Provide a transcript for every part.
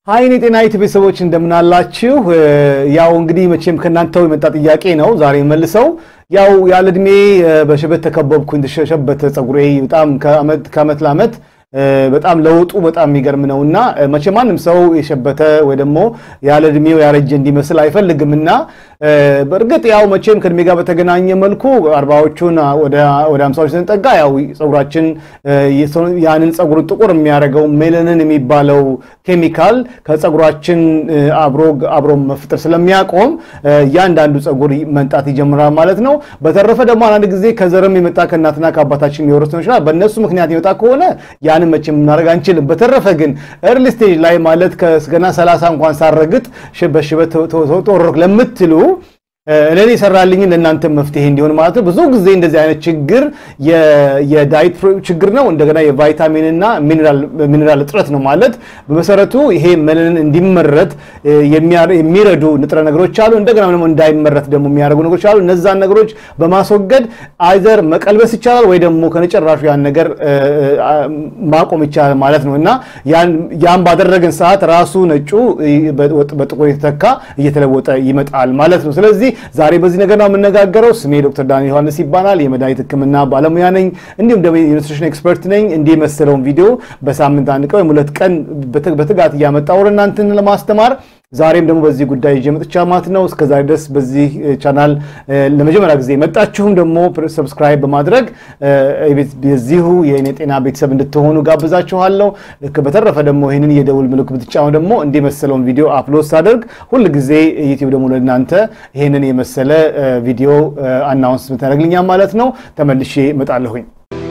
ሀይን የጤና ዩቲ ቤተሰቦች እንደምናላችሁ። ያው እንግዲህ መቼም ከእናንተው የመጣ ጥያቄ ነው ዛሬ መልሰው ያው ያለ እድሜ በሽበት ተከበብኩኝ፣ ተሸበተ ፀጉሬ በጣም ከዓመት ለዓመት በጣም ለውጡ በጣም የሚገርም ነው እና መቼ ማንም ሰው የሸበተ ወይ ደግሞ ያለ እድሜው ያረጀ እንዲመስል አይፈልግም እና በእርግጥ ያው መቼም ከእድሜ ጋር በተገናኘ መልኩ አርባዎቹን ወደ ሃምሳዎች ስንጠጋ ያው ፀጉራችን ያንን ፀጉር ጥቁር የሚያደርገው ሜላኒን የሚባለው ኬሚካል ከፀጉራችን አብሮ መፍጠር ስለሚያቆም እያንዳንዱ ፀጉር መንጣት ይጀምራል ማለት ነው። በተረፈ ደግሞ አንዳንድ ጊዜ ከዘርም የመጣ ከእናትና ከአባታችን የሚወረስ ነው ይችላል። በእነሱ ምክንያት የመጣ ከሆነ ያንን መቼም የምናደርግ አንችልም። በተረፈ ግን ኤርሊ ስቴጅ ላይ ማለት ገና ሰላሳ እንኳን ሳረግጥ በሽበት ተወረርኩ ለምትሉ እኔን የሰራልኝን ለእናንተ መፍትሄ እንዲሆን ማለት ነው። ብዙ ጊዜ እንደዚህ አይነት ችግር የዳይት ችግር ነው። እንደገና የቫይታሚንና ሚኔራል እጥረት ነው ማለት በመሰረቱ ይሄ ሜላኒን እንዲመረት የሚረዱ ንጥረ ነገሮች አሉ። እንደገና ደግሞ እንዳይመረት ደግሞ የሚያደርጉ ነገሮች አሉ። እነዛን ነገሮች በማስወገድ አይዘር መቀልበስ ይቻላል ወይ ደግሞ ከነጨራሹ ያን ነገር ማቆም ይቻላል ማለት ነው እና ያን ባደረግን ሰዓት ራሱ ነጩ በጥቁር የተተካ እየተለወጠ ይመጣል ማለት ነው። ስለዚህ ዛሬ በዚህ ነገር ነው የምነጋገረው። ስሜ ዶክተር ዳንኤል ዮሐንስ ይባላል። የመድኃኒት ሕክምና ባለሙያ ነኝ፣ እንዲሁም ደግሞ የኒውትሪሽን ኤክስፐርት ነኝ። እንዲህ የመሰለውን ቪዲዮ በሳምንት አንድ ቀን ወይም ሁለት ቀን በትጋት እያመጣ ወደ እናንተን ለማስተማር ዛሬም ደግሞ በዚህ ጉዳይ ይዤ መጥቻለሁ ማለት ነው። እስከዛሬ ድረስ በዚህ ቻናል ለመጀመሪያ ጊዜ የመጣችሁም ደግሞ ሰብስክራይብ በማድረግ የዚሁ የእኔ ጤና ቤተሰብ እንድትሆኑ ጋብዛችኋለሁ። በተረፈ ደግሞ ይህንን የደውል ምልክት ብትጫኑ ደግሞ እንዲህ የመሰለውን ቪዲዮ አፕሎድ ሳደርግ ሁል ጊዜ ዩቲዩብ ደግሞ ለእናንተ ይህንን የመሰለ ቪዲዮ አናውንስ ምታደርግልኛል ማለት ነው። ተመልሼ እመጣለሁኝ።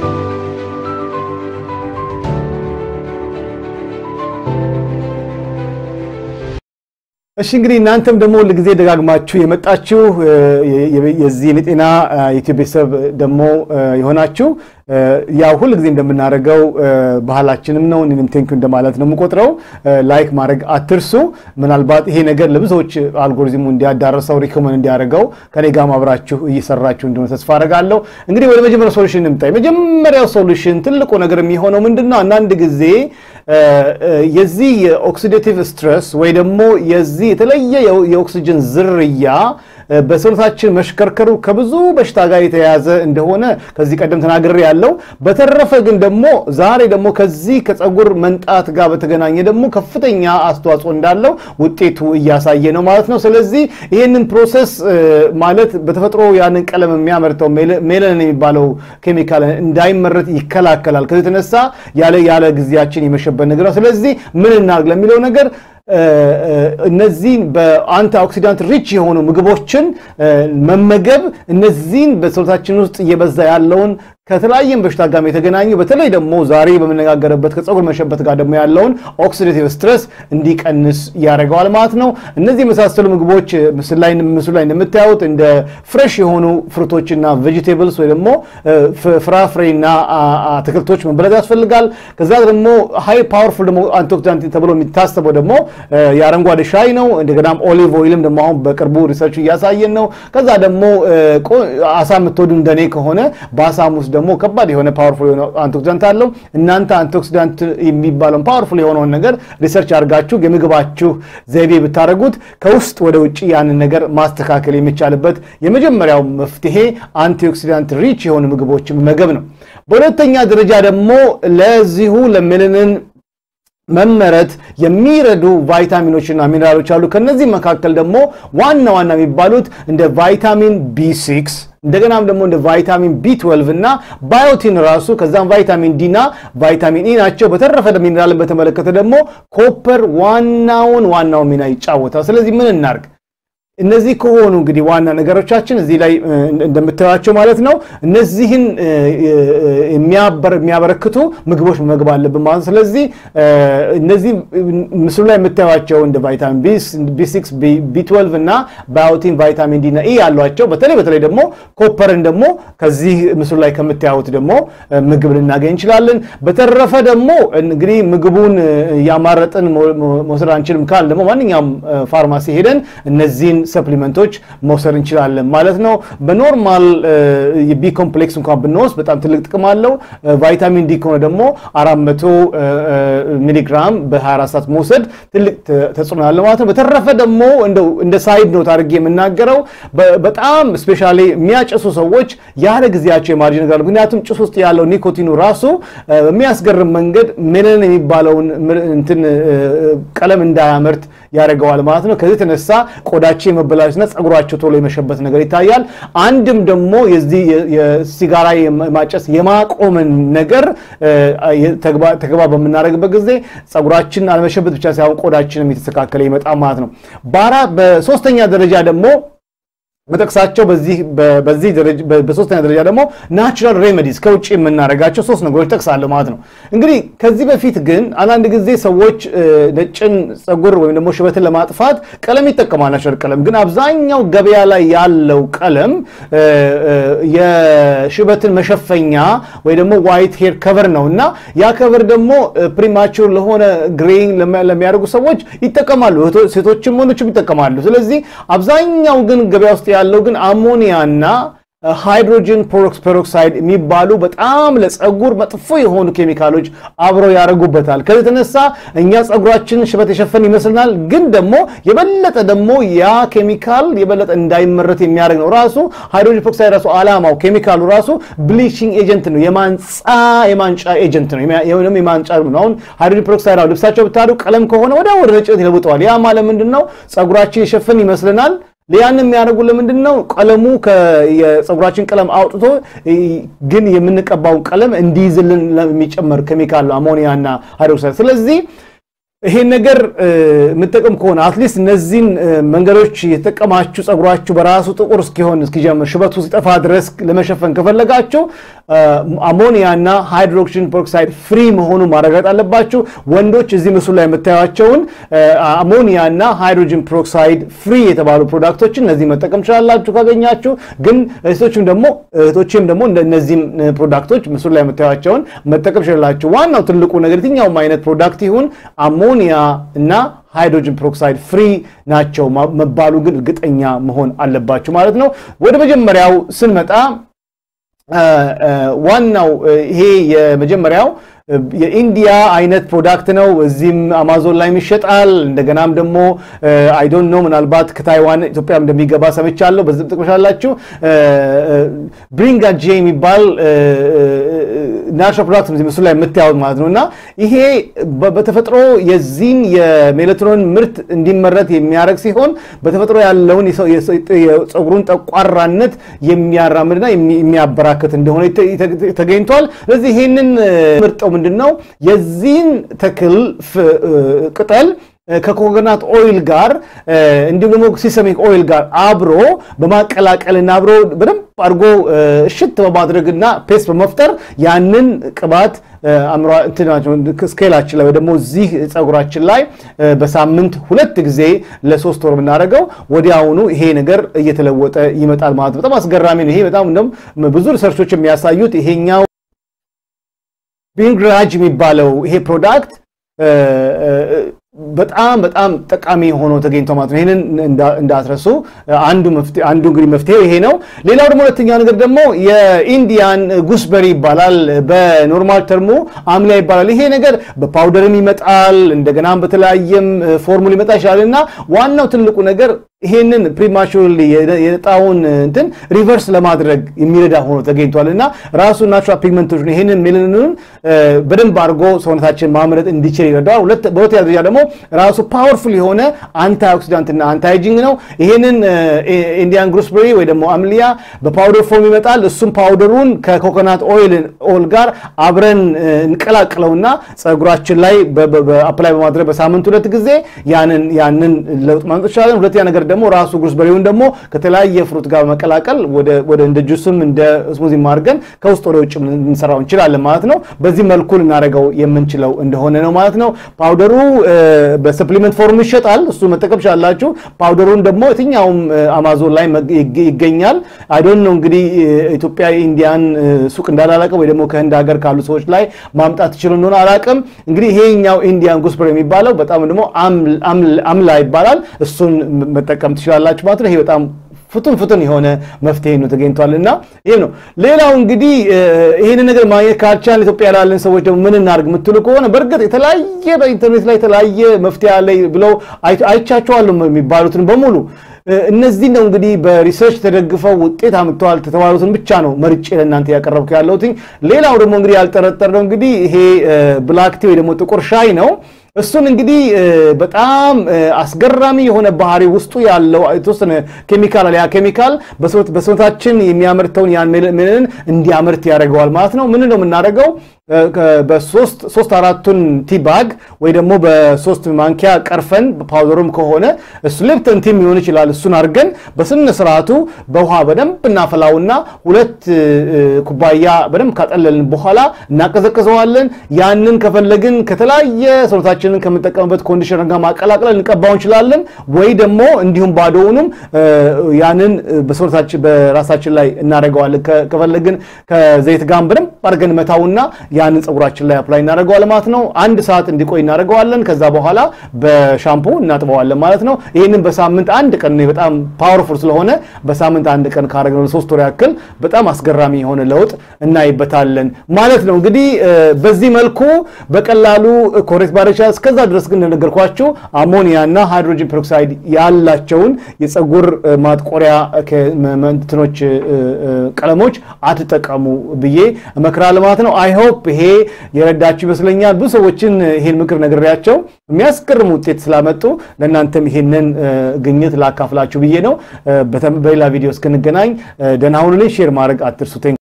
እሺ እንግዲህ እናንተም ደግሞ ሁል ጊዜ ደጋግማችሁ የመጣችሁ የዚህ የጤና ዩቲዩብ ቤተሰብ ደግሞ የሆናችሁ ያው ሁል ጊዜ እንደምናደርገው ባህላችንም ነው። እኔም ቴንኪው እንደማለት ነው የምቆጥረው። ላይክ ማድረግ አትርሱ። ምናልባት ይሄ ነገር ለብዙዎች አልጎሪዝሙ እንዲያዳረሰው ሪኮመንድ እንዲያደርገው ከኔ ጋር አብራችሁ እየሰራችሁ እንደሆነ ተስፋ አደርጋለሁ። እንግዲህ ወደ መጀመሪያው ሶሉሽን እንምጣ። የመጀመሪያው ሶሉሽን ትልቁ ነገር የሚሆነው ምንድን ነው? አንዳንድ ጊዜ የዚህ የኦክሲዴቲቭ ስትረስ ወይ ደግሞ የዚህ የተለየ የኦክሲጅን ዝርያ በሰውነታችን መሽከርከሩ ከብዙ በሽታ ጋር የተያያዘ እንደሆነ ከዚህ ቀደም ተናግሬ ያለው። በተረፈ ግን ደግሞ ዛሬ ደግሞ ከዚህ ከፀጉር መንጣት ጋር በተገናኘ ደግሞ ከፍተኛ አስተዋጽኦ እንዳለው ውጤቱ እያሳየ ነው ማለት ነው። ስለዚህ ይህንን ፕሮሰስ ማለት በተፈጥሮ ያንን ቀለም የሚያመርተው ሜላኒን የሚባለው ኬሚካል እንዳይመረት ይከላከላል። ከዚህ የተነሳ ያለ ያለ ጊዜያችን የመሸበት ነገር ነው። ስለዚህ ምን እናድርግ ለሚለው ነገር እነዚህን በአንቲ ኦክሲዳንት ሪች የሆኑ ምግቦችን መመገብ እነዚህን በሰውነታችን ውስጥ እየበዛ ያለውን ከተለያየም በሽታ ጋር የተገናኙ በተለይ ደግሞ ዛሬ በምነጋገርበት ከፀጉር መሸበት ጋር ደግሞ ያለውን ኦክሲዴቲቭ ስትረስ እንዲቀንስ ያደርገዋል ማለት ነው። እነዚህ የመሳሰሉ ምግቦች ምስሉ ላይ እንደምታዩት እንደ ፍሬሽ የሆኑ ፍሩቶችና ቬጂቴብልስ ወይ ደግሞ ፍራፍሬና አትክልቶች መበላት ያስፈልጋል። ከዛ ደግሞ ሃይ ፓወርፉል ደግሞ አንቲኦክሲዳንት ተብሎ የሚታሰበው ደግሞ የአረንጓዴ ሻይ ነው። እንደገናም ኦሊቭ ኦይልም ደግሞ አሁን በቅርቡ ሪሰርች እያሳየን ነው። ከዛ ደግሞ አሳ የምትወዱ እንደኔ ከሆነ በአሳም ውስጥ ደግሞ ከባድ የሆነ ፓወርፉል የሆነ አንቲኦክሲዳንት አለው። እናንተ አንቲኦክሲዳንት የሚባለውን ፓወርፉል የሆነውን ነገር ሪሰርች አድርጋችሁ የምግባችሁ ዘይቤ ብታደርጉት ከውስጥ ወደ ውጭ ያንን ነገር ማስተካከል የሚቻልበት የመጀመሪያው መፍትሄ አንቲኦክሲዳንት ሪች የሆኑ ምግቦች መመገብ ነው። በሁለተኛ ደረጃ ደግሞ ለዚሁ ለሜላኒን መመረት የሚረዱ ቫይታሚኖችና ሚኔራሎች አሉ። ከነዚህ መካከል ደግሞ ዋና ዋና የሚባሉት እንደ ቫይታሚን ቢ6 እንደገናም ደግሞ እንደ ቫይታሚን ቢ12 እና ባዮቲን ራሱ ከዛም ቫይታሚን ዲ እና ቫይታሚን ኢ ናቸው። በተረፈ ሚኔራልን በተመለከተ ደግሞ ኮፐር ዋናውን ዋናውን ሚና ይጫወታል። ስለዚህ ምን እናርግ? እነዚህ ከሆኑ እንግዲህ ዋና ነገሮቻችን እዚህ ላይ እንደምታዩቸው ማለት ነው። እነዚህን የሚያበረክቱ ምግቦች መመገብ አለብን ማለት ነው። ስለዚህ እነዚህ ምስሉ ላይ የምታዩቸው እንደ ቫይታሚን ቢ6፣ ቢ12 እና ባዮቲን፣ ቫይታሚን ዲ እና ኢ ያሏቸው በተለይ በተለይ ደግሞ ኮፐርን ደግሞ ከዚህ ምስሉ ላይ ከምታዩት ደግሞ ምግብ ልናገኝ እንችላለን። በተረፈ ደግሞ እንግዲህ ምግቡን እያማረጥን መውሰድ አንችልም ካል ደግሞ ማንኛውም ፋርማሲ ሄደን እነዚህን ሰፕሊመንቶች መውሰድ እንችላለን ማለት ነው። በኖርማል የቢ ኮምፕሌክስ እንኳን ብንወስድ በጣም ትልቅ ጥቅም አለው። ቫይታሚን ዲ ከሆነ ደግሞ 400 ሚሊግራም በ24 ሰዓት መውሰድ ትልቅ ተጽዕኖ ያለው ማለት ነው። በተረፈ ደግሞ እንደ ሳይድ ኖት አድርጌ የምናገረው በጣም ስፔሻሊ የሚያጨሱ ሰዎች ያለ ጊዜያቸው የማርጅ ነገር ምክንያቱም ጭስ ውስጥ ያለው ኒኮቲኑ ራሱ በሚያስገርም መንገድ ሜላኒን የሚባለውን እንትን ቀለም እንዳያመርት ያደርገዋል ማለት ነው። ከዚህ የተነሳ ቆዳቸው የመበላሸትና ጸጉራቸው ቶሎ የመሸበት ነገር ይታያል። አንድም ደግሞ የዚህ የሲጋራ የማጨስ የማቆምን ነገር ተግባር በምናደርግበት ጊዜ ጸጉራችን አለመሸበት ብቻ ሳይሆን ቆዳችንም የተስተካከለ ይመጣል ማለት ነው። በሶስተኛ ደረጃ ደግሞ መጠቅሳቸው በዚህ በዚህ በሶስተኛ ደረጃ ደግሞ ናቹራል ሬሜዲስ ከውጭ የምናደርጋቸው ሶስት ነገሮች ጠቅሳለሁ ማለት ነው። እንግዲህ ከዚህ በፊት ግን አንዳንድ ጊዜ ሰዎች ነጭን ጸጉር ወይም ደግሞ ሽበትን ለማጥፋት ቀለም ይጠቀማል። ናቹራል ቀለም ግን አብዛኛው ገበያ ላይ ያለው ቀለም የሽበትን መሸፈኛ ወይ ደግሞ ዋይት ሄር ከቨር ነው እና ያ ከቨር ደግሞ ፕሪማቹር ለሆነ ግሬይንግ ለሚያደርጉ ሰዎች ይጠቀማሉ። ሴቶችም ወንዶችም ይጠቀማሉ። ስለዚህ አብዛኛው ግን ገበያ ውስጥ ያለው ግን አሞኒያና ሃይድሮጅን ፐሮክሳይድ የሚባሉ በጣም ለፀጉር መጥፎ የሆኑ ኬሚካሎች አብረው ያደርጉበታል። ከዚህ የተነሳ እኛ ፀጉራችንን ሽበት የሸፈን ይመስልናል፣ ግን ደግሞ የበለጠ ደግሞ ያ ኬሚካል የበለጠ እንዳይመረት የሚያደርግ ነው። ራሱ ሃይድሮጅን ፐሮክሳይድ ራሱ ዓላማው ኬሚካሉ ራሱ ብሊቺንግ ኤጀንት ነው፣ የማንጻ የማንጫ ኤጀንት ነው፣ ደግሞ የማንጫ ነው። አሁን ሃይድሮጅን ፐሮክሳይድ አሁን ልብሳቸው ብታዱ ቀለም ከሆነ ወደ ወደ ነጭነት ይለውጠዋል። ያ ማለት ምንድን ነው? ፀጉራችን የሸፈን ይመስልናል ያን የሚያደርጉ ለምንድን ነው? ቀለሙ የፀጉራችን ቀለም አውጥቶ ግን የምንቀባውን ቀለም እንዲይዝልን የሚጨመር ኬሚካል አሞኒያ እና ሃይድሮክሳይድ። ስለዚህ ይሄን ነገር የምጠቀም ከሆነ አትሊስት እነዚህን መንገዶች የተጠቀማችሁ ፀጉራችሁ በራሱ ጥቁር እስኪሆን እስኪጀምር ሽበቱ ሲጠፋ ድረስ ለመሸፈን ከፈለጋችሁ አሞኒያ እና ሃይድሮክሲን ፐሮክሳይድ ፍሪ መሆኑን ማረጋገጥ አለባችሁ። ወንዶች እዚህ ምስሉ ላይ የምታዩቸውን አሞኒያ እና ሃይድሮጅን ፐሮክሳይድ ፍሪ የተባሉ ፕሮዳክቶችን እነዚህ መጠቀም ትችላላችሁ ካገኛችሁ። ግን እህቶችም ደግሞ እህቶችም ደግሞ እነዚህም ፕሮዳክቶች ምስሉ ላይ የምታዩቸውን መጠቀም ትችላላችሁ። ዋናው ትልቁ ነገር የትኛውም አይነት ፕሮዳክት ይሁን አሞኒያ እና ሃይድሮጅን ፐሮክሳይድ ፍሪ ናቸው መባሉ ግን እርግጠኛ መሆን አለባችሁ ማለት ነው። ወደ መጀመሪያው ስንመጣ ዋናው ይሄ የመጀመሪያው የኢንዲያ አይነት ፕሮዳክት ነው። እዚህም አማዞን ላይ ይሸጣል። እንደገናም ደግሞ አይ ዶንት ኖ ምናልባት ከታይዋን ኢትዮጵያ እንደሚገባ ሰምቻለሁ። በዚህ ጥቅምሻላችሁ ብሪንጋ ጄ የሚባል ናቹራል ፕሮዳክት ምስሉ ላይ የምታዩት ማለት ነው እና ይሄ በተፈጥሮ የዚህን የሜላቶኒን ምርት እንዲመረት የሚያደርግ ሲሆን በተፈጥሮ ያለውን የፀጉሩን ጠቋራነት የሚያራምድና የሚያበራክት እንደሆነ ተገኝቷል። ስለዚህ ይሄንን ምርጠው ምንድን ነው የዚህን ተክል ቅጠል ከኮኮናት ኦይል ጋር እንዲሁም ደግሞ ሲሰሚክ ኦይል ጋር አብሮ በማቀላቀልና አብሮ በደንብ አድርጎ እሽት በማድረግና ፔስት በመፍጠር ያንን ቅባት ስኬላችን ላይ ወይ ደግሞ እዚህ ፀጉራችን ላይ በሳምንት ሁለት ጊዜ ለሶስት ወር የምናደርገው ወዲያውኑ ይሄ ነገር እየተለወጠ ይመጣል ማለት ነው። በጣም አስገራሚ ነው። ይሄ በጣም ብዙ ሪሰርቾች የሚያሳዩት ይሄኛው ቢንግራጅ የሚባለው ይሄ ፕሮዳክት በጣም በጣም ጠቃሚ ሆኖ ተገኝቶ ማለት ነው። ይህንን እንዳትረሱ። አንዱ አንዱ እንግዲህ መፍትሄው ይሄ ነው። ሌላው ደግሞ ሁለተኛው ነገር ደግሞ የኢንዲያን ጉስበሪ ይባላል። በኖርማል ተርሙ አምሊያ ይባላል። ይሄ ነገር በፓውደርም ይመጣል፣ እንደገናም በተለያየም ፎርሙል ይመጣ ይችላል እና ዋናው ትልቁ ነገር ይሄንን ፕሪማቹርሊ የጣውን እንትን ሪቨርስ ለማድረግ የሚረዳ ሆኖ ተገኝቷል እና ራሱ ናቹራል ፒግመንቶች ይሄንን ሜላኒኑን በደንብ አድርጎ ሰውነታችን ማምረት እንዲችል ይረዳዋል። በሁለተኛ ደረጃ ደግሞ ራሱ ፓወርፉል የሆነ አንታይ ኦክሲዳንት እና አንታይ ኤጂንግ ነው። ይሄንን ኢንዲያን ጉስበሪ ወይ ደግሞ አምሊያ በፓውደር ፎርም ይመጣል። እሱም ፓውደሩን ከኮኮናት ኦይል ኦል ጋር አብረን እንቀላቅለውና ፀጉራችን ላይ አፕላይ በማድረግ በሳምንት ሁለት ጊዜ ያንን ያንን ለውጥ ማምጣት ይችላለን። ሁለተኛ ነገር ደግሞ ራሱ ጉስበሪውን ደግሞ ከተለያየ ፍሩት ጋር በመቀላቀል ወደ እንደ ጁስም እንደ ስሙዚ አድርገን ከውስጥ ወደ ውጭ ልንሰራው እንችላለን ማለት ነው። በዚህ መልኩ ልናደርገው የምንችለው እንደሆነ ነው ማለት ነው። ፓውደሩ በሰፕሊመንት ፎርም ይሸጣል። እሱ መጠቀም ቻላችሁ። ፓውደሩን ደግሞ የትኛውም አማዞን ላይ ይገኛል። አይዶን ነው እንግዲህ ኢትዮጵያ ኢንዲያን ሱቅ እንዳላላቀም ወይ ደግሞ ከህንድ ሀገር ካሉ ሰዎች ላይ ማምጣት ይችሉ እንደሆነ አላቅም። እንግዲህ ይሄኛው ኢንዲያን ጉስበሪ የሚባለው በጣም ደግሞ አምላ ይባላል። እሱን መጠቀም መጠቀም ትችላላችሁ ማለት ነው። ይሄ በጣም ፍቱን ፍቱን የሆነ መፍትሄ ነው ተገኝቷል እና ይህም ነው። ሌላው እንግዲህ ይህንን ነገር ማግኘት ካልቻልን ኢትዮጵያ ላለን ሰዎች ደግሞ ምን እናድርግ የምትሉ ከሆነ በእርግጥ የተለያየ በኢንተርኔት ላይ የተለያየ መፍትሄ አለ ብለው አይቻቸዋለሁ የሚባሉትን በሙሉ እነዚህ ነው እንግዲህ በሪሰርች ተደግፈው ውጤት አምጥተዋል የተባሉትን ብቻ ነው መርጬ ለእናንተ ያቀረብኩ ያለሁት። ሌላው ደግሞ እንግዲህ ያልጠረጠርነው እንግዲህ ይሄ ብላክ ቲ ወይ ደግሞ ጥቁር ሻይ ነው። እሱን እንግዲህ በጣም አስገራሚ የሆነ ባህሪ ውስጡ ያለው የተወሰነ ኬሚካል አለ። ያ ኬሚካል በሰውነታችን የሚያመርተውን ያን ሜላኒን እንዲያመርት ያደርገዋል ማለት ነው። ምን ነው የምናደርገው? በሶስት አራቱን ቲባግ ወይ ደግሞ በሶስት ማንኪያ ቀርፈን ፓውደሩም ከሆነ እሱ ሊፕተን ቲም ሊሆን ይችላል። እሱን አድርገን በስነ ስርዓቱ በውሃ በደንብ እናፈላውና ሁለት ኩባያ በደንብ ካጠለልን በኋላ እናቀዘቅዘዋለን። ያንን ከፈለግን ከተለያየ ሰውነታችንን ከምንጠቀምበት ኮንዲሽነር ጋር ማቀላቀል እንቀባው እንችላለን። ወይ ደግሞ እንዲሁም ባዶውንም ያንን በሰውነታችን በራሳችን ላይ እናደርገዋለን። ከፈለግን ከዘይት ጋር በደንብ አድርገን መታውና ያንን ፀጉራችን ላይ አፕላይ እናደርገዋለን ማለት ነው። አንድ ሰዓት እንዲቆይ እናደርገዋለን። ከዛ በኋላ በሻምፑ እናጥበዋለን ማለት ነው። ይህንን በሳምንት አንድ ቀን በጣም ፓወርፉል ስለሆነ በሳምንት አንድ ቀን ካደረግነው ለሶስት ወር ያክል በጣም አስገራሚ የሆነ ለውጥ እናይበታለን ማለት ነው። እንግዲህ በዚህ መልኩ በቀላሉ ኮሬክት ባረቻ እስከዛ ድረስ ግን እንደነገርኳችሁ አሞኒያ እና ሃይድሮጅን ፔሮክሳይድ ያላቸውን የፀጉር ማጥቆሪያ እንትኖች ቀለሞች አትጠቀሙ ብዬ እመክራለሁ ማለት ነው። አይ ሆፕ ይሄ የረዳችሁ ይመስለኛል። ብዙ ሰዎችን ይሄን ምክር ነግሬያቸው የሚያስገርም ውጤት ስላመጡ ለእናንተም ይሄንን ግኝት ላካፍላችሁ ብዬ ነው። በሌላ ቪዲዮ እስክንገናኝ ደህና ሁኑልኝ። ሼር ማድረግ አትርሱ።